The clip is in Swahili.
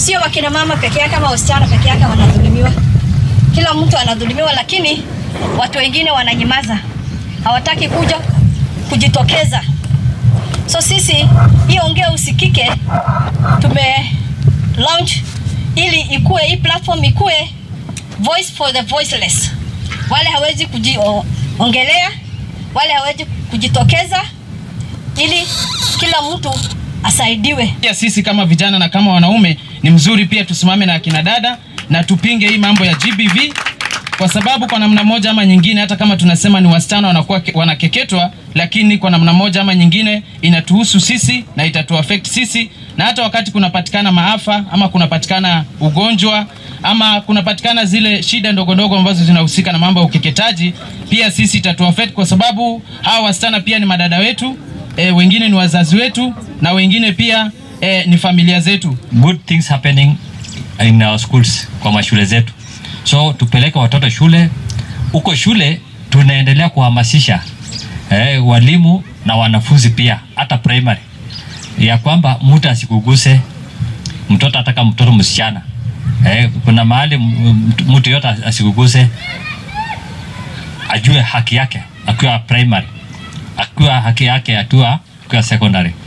sio wakina mama peke yake ama wasichana peke yake wanadhulumiwa, kila mtu anadhulumiwa, lakini watu wengine wananyamaza, hawataki kuja kujitokeza. So sisi hii ongea usikike tume launch ili ikue hii platform ikue voice for the voiceless, wale hawezi kujiongelea, wale hawezi kujitokeza, ili kila mtu asaidiwe. Pia sisi kama vijana na kama wanaume ni mzuri pia tusimame na akina dada na tupinge hii mambo ya GBV kwa sababu kwa namna moja ama nyingine, hata kama tunasema ni wasichana wanakuwa ke- wanakeketwa, lakini kwa namna moja ama nyingine inatuhusu sisi na itatuaffect sisi, na hata wakati kunapatikana maafa ama kunapatikana ugonjwa ama kunapatikana zile shida ndogo ndogo ambazo zinahusika na mambo ya ukeketaji, pia sisi itatuaffect kwa sababu hawa wasichana pia ni madada wetu e, wengine ni wazazi wetu na wengine pia e, ni familia zetu. good things happening in our schools kwa mashule zetu so tupeleke watoto shule huko shule tunaendelea kuhamasisha eh, walimu na wanafunzi pia hata primary ya kwamba mtu asikuguse mtoto hata kama mtoto msichana eh, kuna mahali m- m- mtu yote asikuguse ajue haki yake akiwa primary akiwa haki yake akiwa akiwa secondary